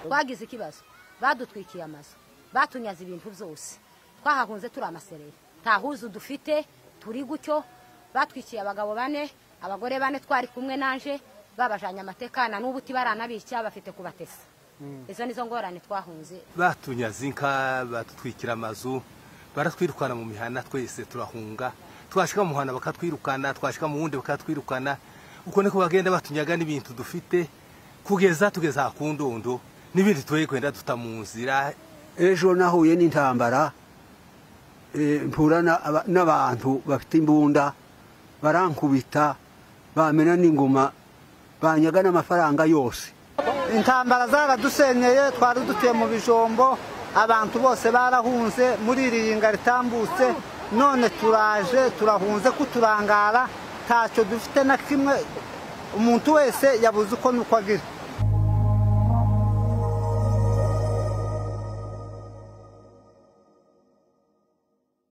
twagize ikibazo badutwikiye amazu batunyaze ibintu byose twahahunze turi amasereri nta huzu dufite turi gutyo batwikiye abagabo bane abagore bane twari kumwe nanje babajanye amatekana n'ubu tibaranabica bafite kubatesa izo nizo ngorane twahunze batunyaze inka batutwikira amazu baratwirukana mu mihana twese turahunga twashika mu muhana bakatwirukana twashika mu wundi bakatwirukana uko niko bagenda batunyaga n'ibintu dufite kugeza tugeza ku ndondo n'ibindi tuye kwenda duta mu nzira ejo nahuye n'intambara eh, mpura na- aba- n'abantu bafite imbunda barankubita bamena n'ingoma banyaga n'amafaranga yose intambara zaradusenyeye twari dutuye mu bijombo abantu bose barahunze muri iriringa ritambutse none turaje turahunze kuturangara ntacyo dufite na kimwe umuntu wese yabuze uko nuko agira